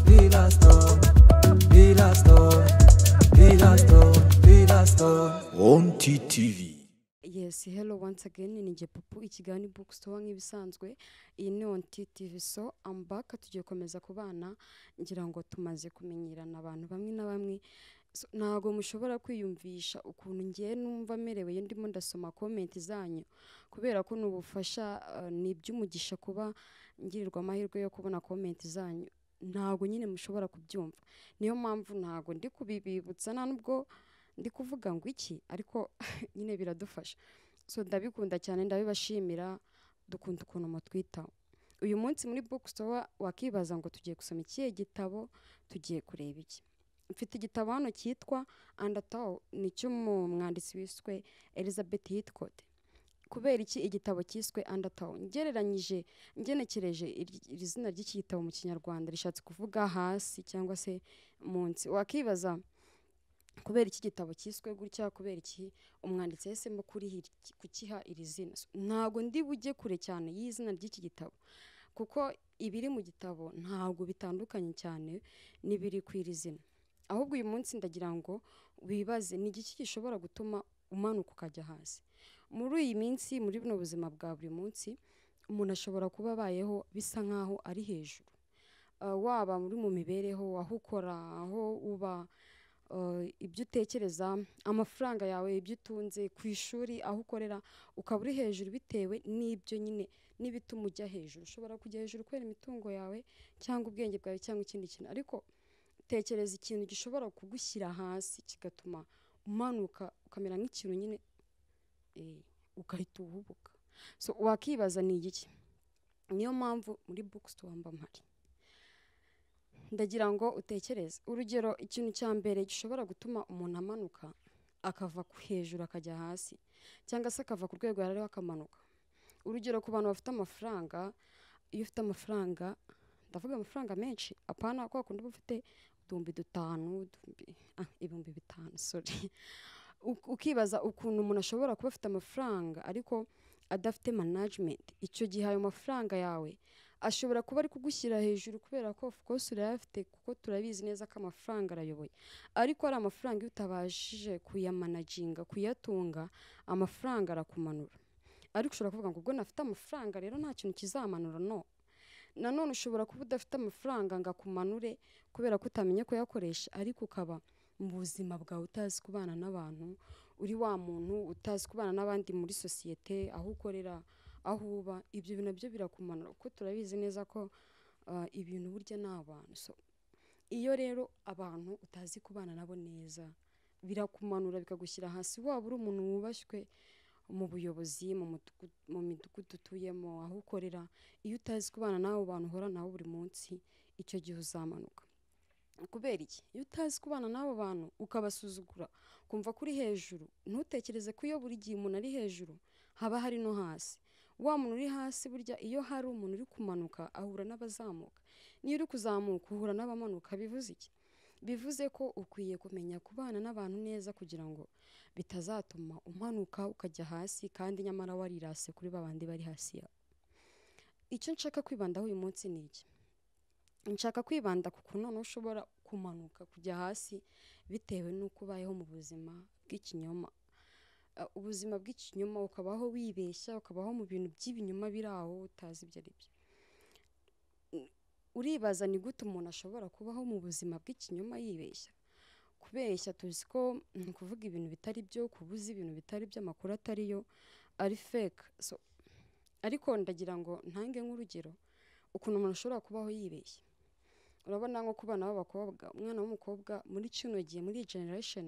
Dilas doch, dilas doch, dilas doch, dilas doch. Wonti TV. Yes, hello once again. Ninjye Pupu ikigani bookstore nk'ibisanzwe. Iyi ni Onti TV so I'm back tugiye komeza kubana ngira ngo tumaze kumenyerana abantu bamwe na bamwe. So, ntago mushobora kwiyumvisha ukuntu ngiye numva merewe iyo ndimo ndasoma comment zanyu kubera ko ni ubufasha uh, ni iby'umugisha kuba ngirirwa amahirwe yo kubona comment zanyu ntago nyine mushobora kubyumva niyo mpamvu ntago ndi kubibibutsa nta nubwo ndi kuvuga ngo iki ariko nyine biradufasha so ndabikunda cyane ndabibashimira dukunda ukuntu mutwitaho uyu munsi muri bookstore wakibaza ngo tugiye gusoma ikihe gitabo tugiye kureba iki mfite igitabo hano cyitwa andataw ni icy'umwanditsi wiswe elizabeth hitcott kubera iki igitabo cyiswe andataw ngereranyije ngenekereje iri iri zina ry'iki gitabo mu kinyarwanda rishatse kuvuga hasi cyangwa se munsi wakibaza kubera iki gitabo cyiswe gutya kubera iki umwanditsi yahisemo kuriha iri- kukiha iri zina So, ntabwo ndi bujye kure cyane y'izina ry'iki gitabo kuko ibiri mu gitabo ntabwo bitandukanye cyane n'ibiri ku iri zina ahubwo uyu munsi ndagira ngo wibaze ni igiki gishobora gutuma umanuka ukajya hasi muri iyi minsi muri buno buzima bwa buri munsi umuntu ashobora kuba abayeho bisa nk'aho ari hejuru Uh, waba muri mu mibereho aho ukora aho uba eh, ibyo utekereza amafaranga yawe ibyo utunze ku ishuri aho ukorera ukaba uri hejuru bitewe n'ibyo nyine n'ibituma ujya hejuru ushobora kujya hejuru kubera imitungo yawe cyangwa ubwenge bwawe cyangwa ikindi kintu ariko tekereza ikintu gishobora kugushyira hasi kigatuma umanuka ukamera nk'ikintu nyine eh, ugahita uhubuka so wakibaza ni igiki niyo mpamvu muri bookstore mba mpari ndagira ngo utekereze urugero ikintu cya mbere gishobora gutuma umuntu amanuka akava ku- hejuru akajya hasi cyangwa se akava ku rwego yari ariho akamanuka urugero ku bantu bafite amafaranga iyo ufite amafaranga ndavuga amafaranga menshi apana kwa kundi uba ufite uduhumbi dutanu uduhumbi ah, ibihumbi bitanu sorry Uk- ukibaza ukuntu umuntu ashobora kuba afite amafaranga ariko adafite management icyo gihe ayo mafaranga yawe ashobora kuba ari kugushyira hejuru kubera ko of course urayafite kuko turabizi neza ko amafaranga arayoboye ariko ari amafaranga iyo utabashije kuyamanaginga kuyatunga amafaranga arakumanura ariko ushobora kuvuga ngo ubwo nafite amafaranga rero nta kintu kizamanura no nanone ushobora kuba udafite amafaranga ngo akumanure kubera ko utamenye kuyakoresha ariko ukaba mu buzima bwawe utazi kubana n'abantu uri wa muntu utazi kubana n'abandi muri sosiyete aho ukorera aho uba ibyo bintu nabyo birakumanura kuko turabizi neza ko ah, ibintu burya ni abantu so iyo rero abantu utazi kubana nabo neza birakumanura bikagushyira hasi waba uri umuntu wubashywe mu buyobozi mu mudugu- mu midugudu utuyemo aho ukorera iyo utazi kubana n'abo bantu uhora nabo buri munsi icyo gihe uzamanuka kubera iki iyo utazi kubana n'abo bantu ukabasuzugura kumva ko uri hejuru ntutekereze ko iyo buri gihe umuntu ari hejuru haba hari no hasi wa muntu uri hasi burya iyo hari umuntu uri kumanuka ahura n'abazamuka niyo uri kuzamuka uhura n'abamanuka bivuze iki bivuze ko ukwiye kumenya kubana n'abantu neza kugira ngo bitazatuma umanuka ukajya hasi kandi nyamara warirase kuri babandi bari hasi yawe icyo nshaka kwibandaho uyu munsi ni iki nshaka kwibanda ku kuntu noneho ushobora kumanuka kujya hasi bitewe n'uko ubayeho mu buzima bw'ikinyoma Uh, ubuzima bw'ikinyoma ukabaho wibeshya ukabaho mu bintu by'ibinyoma biri aho utazi ibyo ari byo U- uribaza ni gute umuntu ashobora kubaho mu buzima bw'ikinyoma yibeshya kubeshya tuzi ko ni ukuvuga ibintu bitari byo kubuza ibintu bitari byo amakuru atari yo ari fake so, ariko ndagira ngo ntange nk'urugero ukuntu umuntu ashobora kubaho yibeshya urabona nko ku bana b'abakobwa umwana w'umukobwa muri kino gihe muri iyi generation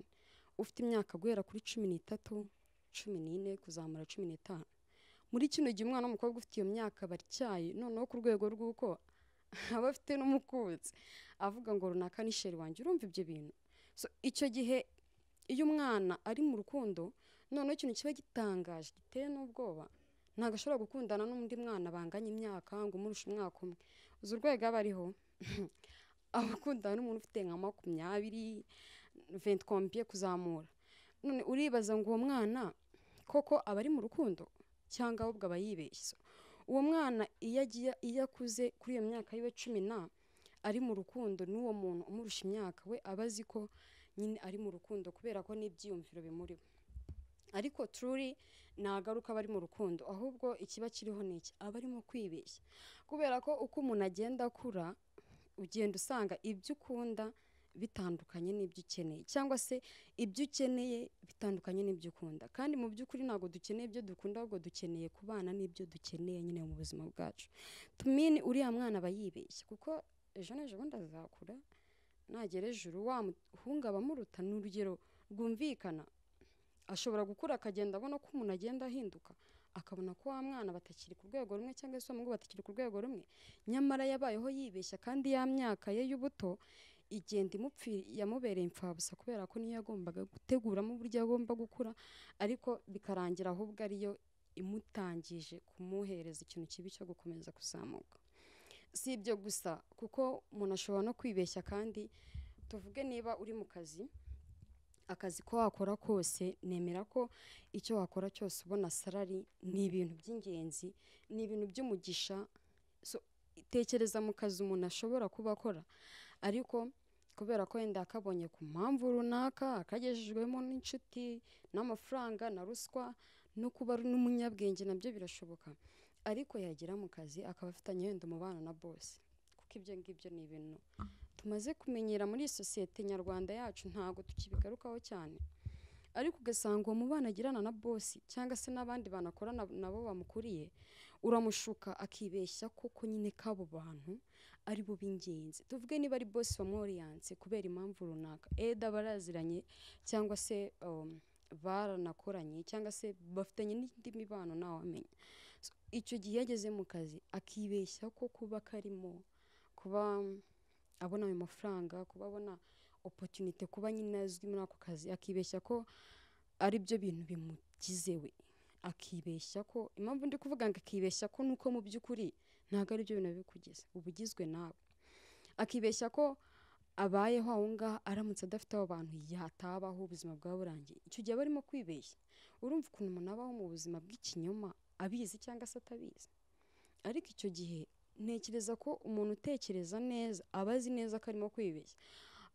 ufite imyaka guhera kuri cumi n'itatu cumi n'ine kuzamura cumi n'itanu muri kino gihe umwana w'umukobwa ufite iyo myaka barityaye noneho ku rwego rw'uko aba afite n'umukunzi avuga ngo runaka ni sheri wanjye urumva ibyo bintu so icyo gihe iyo umwana ari mu rukundo noneho ikintu kiba gitangaje giteye n'ubwoba ntabwo ashobora gukundana n'undi mwana banganya imyaka ngo umurushe umwaka umwe uzi urwego aba ariho abakundana n'umuntu ufite nka makumyabiri ventukompiye kuzamura none uribaza ngo uwo mwana koko aba ari mu rukundo cyangwa ahubwo aba yibeshye uwo mwana iyo agiye iyo akuze kuri iyo myaka yiwe cumi na ari mu rukundo n'uwo muntu umurusha imyaka we aba azi ko nyine ari mu rukundo kubera ko n'ibyiyumviro bimuriho ariko tururi ntagaruka aba ari mu rukundo ahubwo ikiba kiriho ni iki aba arimo kwibeshya kubera ko uko umuntu agenda akura ugenda usanga ibyo ukunda bitandukanye n'ibyo ukeneye cyangwa se ibyo ukeneye bitandukanye n'ibyo ukunda kandi mu by'ukuri ntabwo dukeneye ibyo dukunda ahubwo dukeneye kubana n'ibyo dukeneye nyine mu buzima bwacu tumini uriya mwana aba yibeshya kuko ejo n'ejo bundi azakura nagera ejuru wa muhungu aba amuruta ni urugero rwumvikana ashobora gukura akagenda abona ko umuntu agenda ahinduka akabona ko wa mwana batakiri ku rwego rumwe cyangwa se umuhungu batakiri ku rwego rumwe nyamara yabayeho yibeshya kandi ya myaka ye y'ubuto igenda imupfira yamubereye imfabusa kubera ko niyo yagombaga guteguramo uburyo agomba gukura ariko bikarangira ahubwo ariyo imutangije kumuhereza ikintu kibi cyo gukomeza kuzamuka si ibyo gusa kuko umuntu ashobora no kwibeshya kandi tuvuge niba uri mu kazi akazi ko wakora kose nemera ko icyo wakora cyose ubona salari ni ibintu by'ingenzi ni ibintu by'umugisha So, tekereza mu kazi umuntu ashobora kuba akora ariko kubera ko wenda yakabonye ku mpamvu runaka akagejejwemo n'inshuti n'amafaranga na ruswa no kuba ari n'umunyabwenge nabyo birashoboka ariko yagera mu kazi akaba afitanye wenda umubano na bose kuko ibyo ngibyo ni ibintu tumaze kumenyera muri iyi sosiyete nyarwanda yacu ntabwo tukibigarukaho cyane ariko ugasanga uwo mubano agirana na bosi cyangwa se n'abandi bantu akorana nabo bamukuriye uramushuka akibeshya koko nyine ko abo bantu ari bo b'ingenzi tuvuge niba ari bosi wamworiyanse kubera impamvu runaka eda baraziranye cyangwa se um, baranakoranye cyangwa se bafitanye n'indi mibano ntawamenya So, icyo gihe iyo ageze mu kazi akibeshya ko kuba karimo kuba abona ayo mafaranga kuba abona opotunite kuba nyine azwi muri ako kazi akibeshya ko ari byo bintu bimugize we akibeshya ko impamvu ndi kuvuga ngo akibeshya ko nuko mu by'ukuri ntabwo ari byo bintu bikugize uba ugizwe nawe akibeshya ko abayeho aho ngaho aramutse adafite abo bantu yatabaho ubuzima bwaba burangiye icyo gihe aba arimo kwibeshya urumva ukuntu umuntu abaho mu buzima bw'ikinyoma abizi cyangwa se atabizi ariko icyo gihe ntekereza ko umuntu utekereza neza aba azi neza ko arimo kwibeshya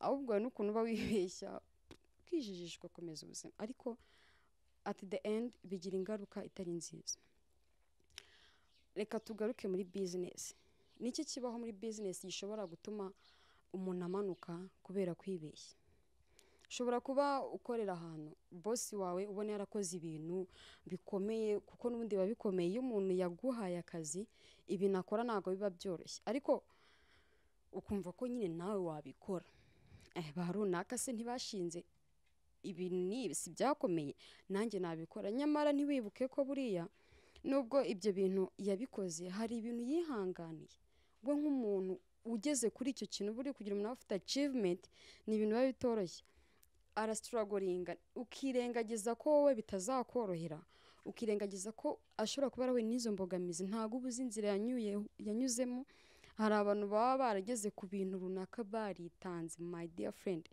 ahubwo hari n'ukuntu uba wibeshya ukijijishwa ukomeza ubuzima ariko at the end bigira ingaruka itari nziza reka tugaruke muri bizinesi niki kibaho muri bizinesi gishobora gutuma umuntu amanuka kubera kwibeshya ushobora kuba ukorera ahantu bosi wawe ubona yarakoze ibintu bikomeye kuko n'ubundi biba bikomeye iyo umuntu yaguhaye akazi ibintu akora ntabwo biba byoroshye ariko ukumva ko nyine nawe wabikora eh, ba runaka se ntibashinze ibi n'ibi si byakomeye nanjye nabikora nyamara ntiwibuke ko buriya nubwo ibyo bintu yabikoze hari ibintu yihanganiye we nk'umuntu ugeze kuri icyo kintu buriya kugira umuntu aba afite achievement ni ibintu biba bitoroshye arasituragoringa ukirengagiza ko wowe bitazakorohera ukirengagiza ko ashobora kuba yarahuye n'izo mbogamizi ntabwo uba uzi inzira yanyuye- yanyuzemo hari abantu baba barageze ku bintu runaka baritanze my dear friend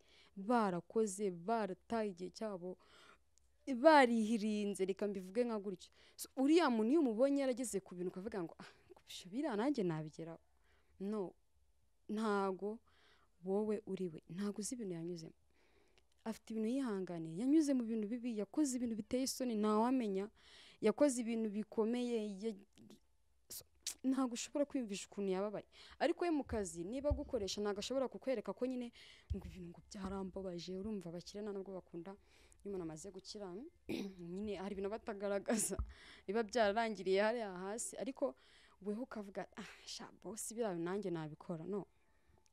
barakoze barataye igihe cyabo barihirinze reka mbivuge nka gutyo So, uriya muntu iyo umubonye yarageze ku bintu ukavuga ngo ah kubisha biriya nanjye nabigeraho no ntago wowe uri we ntago uzi ibintu yanyuzemo afite ibintu yihanganiye yanyuze mu bintu bibi yakoze ibintu biteye isoni ntawamenya yakoze ibintu bikomeye ya- So, ntabwo ushobora kwiyumvisha ukuntu yababaye ariko we mu kazi niba agukoresha ntabwo ashobora kukwereka ko nyine ngo ibintu ngo byarambabaje urumva abakire nta nubwo bakunda iyo umuntu amaze gukira nyine hari ibintu aba atagaragaza biba byararangiriye hariya hasi ariko weho ukavuga ah sha bosi biriya nanjye nabikora no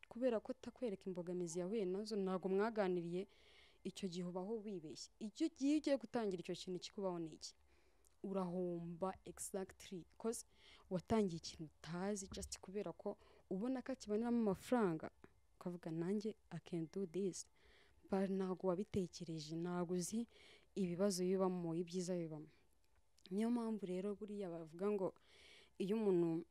kubera ko atakwereka imbogamizi yahuye nazo ntabwo mwaganiriye icyo gihe ubaho wibeshya icyo gihe iyo ugiye gutangira icyo kintu kikubaho ni iki urahomba exactly cause watangiye ikintu utazi just kubera ko ubona ko akiboneramo amafaranga ukavuga nanjye i can do this but ntabwo wabitekereje ntabwo uzi ibibazo bibamo ibyiza bibamo niyo mpamvu rero buriya bavuga ngo iyo umuntu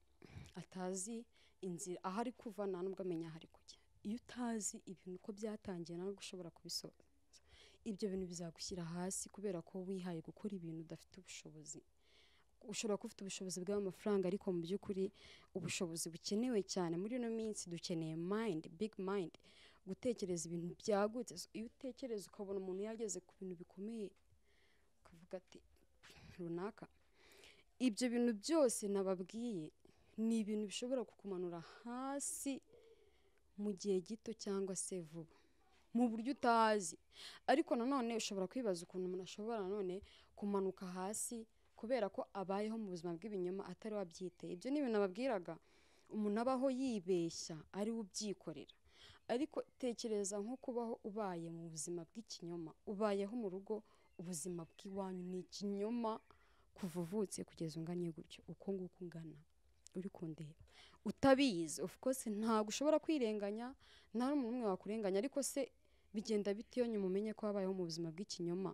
atazi inzira aho ari kuva nta nubwo amenya aho ari kujya iyo utazi ibintu uko byatangiye ntabwo ushobora kubisoza ibyo bintu bizagushyira hasi kubera ko wihaye gukora ibintu udafite ubushobozi ushobora kuba ufite ubushobozi bw'amafaranga ariko mu by'ukuri ubushobozi bukenewe cyane muri ino minsi dukeneye mayindi bigi mayindi gutekereza ibintu byagutse So, iyo utekereza ukabona umuntu yageze ku bintu bikomeye ukavuga ati runaka ibyo bintu byose nababwiye ni ibintu bishobora kukumanura hasi mu gihe gito cyangwa se vuba mu buryo utazi ariko nanone ushobora kwibaza ukuntu umuntu ashobora nanone kumanuka hasi kubera ko abayeho mu buzima bw'ibinyoma atari wabyiteye ibyo ni ibintu ababwiraga umuntu abaho yibeshya ari we ubyikorera ariko tekereza nko kubaho ubaye mu buzima bw'ikinyoma ubayeho mu rugo ubuzima bw'iwanyu ni ikinyoma kuva uvutse kugeza unganye gutyo uko nguko ungana uri kundeba utabizi of course ntabwo ushobora kwirenganya nta n'umuntu umwe wakurenganya ariko se bigenda bite iyo nyuma umenye ko wabayeho mu buzima bw'ikinyoma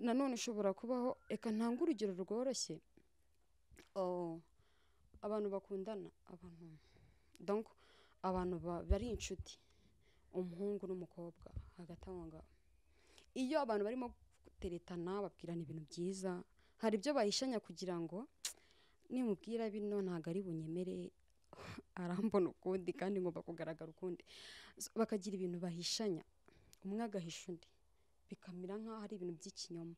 nanone ushobora kubaho reka ntange urugero rworoshye Oh, abantu bakundana abantu donc abantu ba- bari inshuti umuhungu n'umukobwa hagati aho ngaho iyo abantu barimo guteretana babwirana ibintu byiza hari ibyo bahishanya kugira ngo nimubwira bino ntabwo ari bunyemere arambona ukundi kandi ngomba kugaragara ukundi So, bakagira ibintu bahishanya umwe agahisha undi bikamera nk'aho ari ibintu by'ikinyoma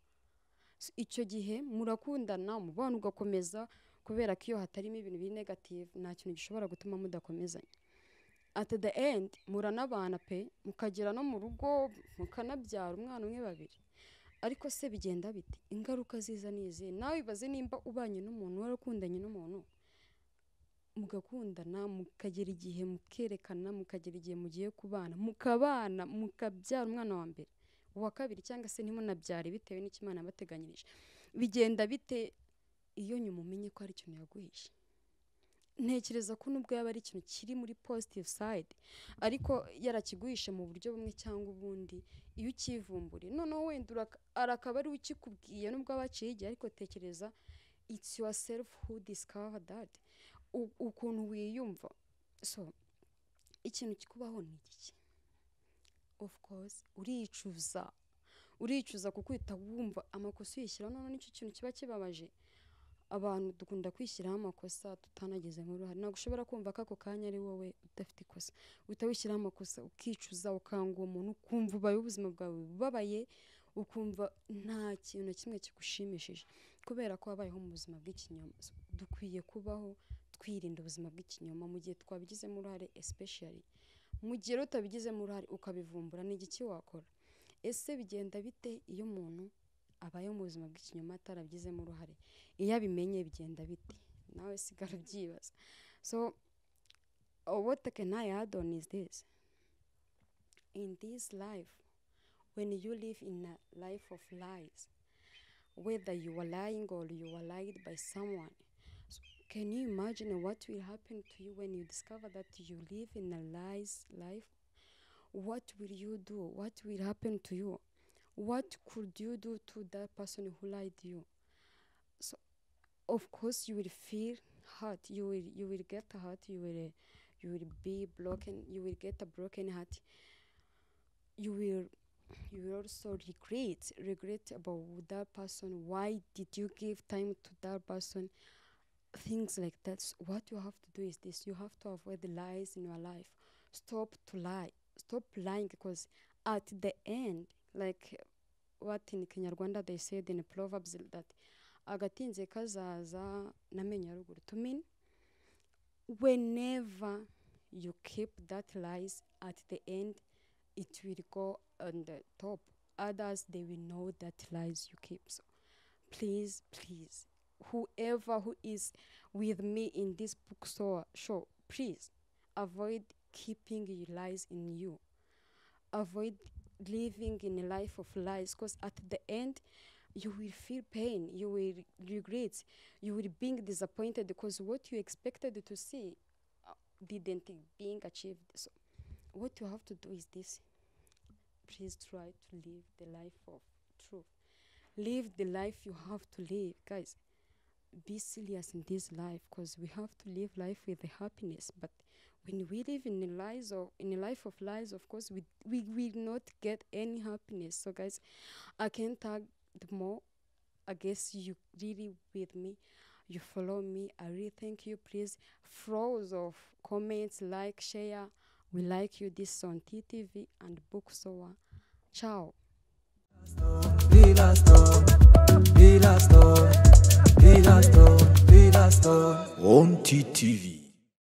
So, icyo gihe murakundana umubano ugakomeza kubera ko iyo hatarimo ibintu biri negative nta kintu gishobora gutuma mudakomezanya at the end muranabana pe mukagera no mu rugo mukanabyara umwana umwe babiri ariko se bigenda bite ingaruka ziza ni izihe nawe wibaze nimba ubanye n'umuntu warakundanye n'umuntu mugakundana mukagera igihe mukerekana mukagera igihe mugiye kubana mukabana mukabyara umwana wa mbere uwa kabiri cyangwa se ntimunabyare bitewe n'icyo imana yabateganyirije bigenda bite iyo nyuma umenye ko hari ikintu yaguhishe ntekereza ko nubwo yaba ari ikintu kiri muri positive side ariko yarakiguhishe mu buryo bumwe cyangwa ubundi iyo ukivumburiye noneho wenda uraka- arakaba ari we ukikubwiye nubwo abaciye igihe ariko tekereza it's yourself who discover that u- ukuntu wiyumva so ikintu kikubaho ni iki of course uricuza uricuza kuko uhita wumva amakosa uyishyiraho noneho nicyo kintu kiba kibabaje abantu dukunda kwishyiraho amakosa tutanagizemo uruhare ntabwo ushobora kumva ko ako kanya ari wowe udafite ikosa uhita wishyiraho amakosa ukicuza ukanga uwo muntu ukumva ubaye ubuzima bwawe bubabaye ukumva nta kintu na kimwe kigushimishije kubera ko wabayeho mu buzima bw'ikinyoma So, dukwiye kubaho twirinda ubuzima bw'ikinyoma mu gihe twabigizemo uruhare especially mu gihe rero utabigizemo uruhare ukabivumbura ni igiki wakora ese bigenda bite iyo umuntu abayeho mu buzima bw'ikinyoma atarabigizemo uruhare iyo abimenye bigenda bite nawe sigara ubyibaza so uh, what can I add on is this in this life when you live in a life of lies whether you are lying or you are lied by someone so can you imagine what will happen to you when you discover that you live in a lies life what will you do what will happen to you what could you do to that person who lied to you so of course you will feel hurt you will you will get hurt you will uh, you will be broken you will get a broken heart you will you will also regret regret about that person why did you give time to that person things like that So what you have to do is this you have to avoid the lies in your life stop to lie stop lying because at the end like what in Kinyarwanda they said in proverbs that agatinze kazaza n'amenyo ya ruguru to mean whenever you keep that lies at the end it will go on the top others they will know that lies you keep so please please whoever who is with me in this bookstore show please avoid keeping your lies in you avoid living in a life of lies because at the end you will feel pain you will regret you will being disappointed because what you expected to see uh, didn't being achieved so what you have to do is this please try to live the life of truth live the life you have to live guys be serious in this life because we have to live life with the happiness but when we live in a lies or in a life of lies of course we we will not get any happiness so guys i can tag the more I guess you really with me. You follow me. I really thank you. Please, flows of comments, like, share. We like you. This on TTV and Bookstore. Ciao. Villa Store, Villa Store, Villa Store, Villa Store. On TTV.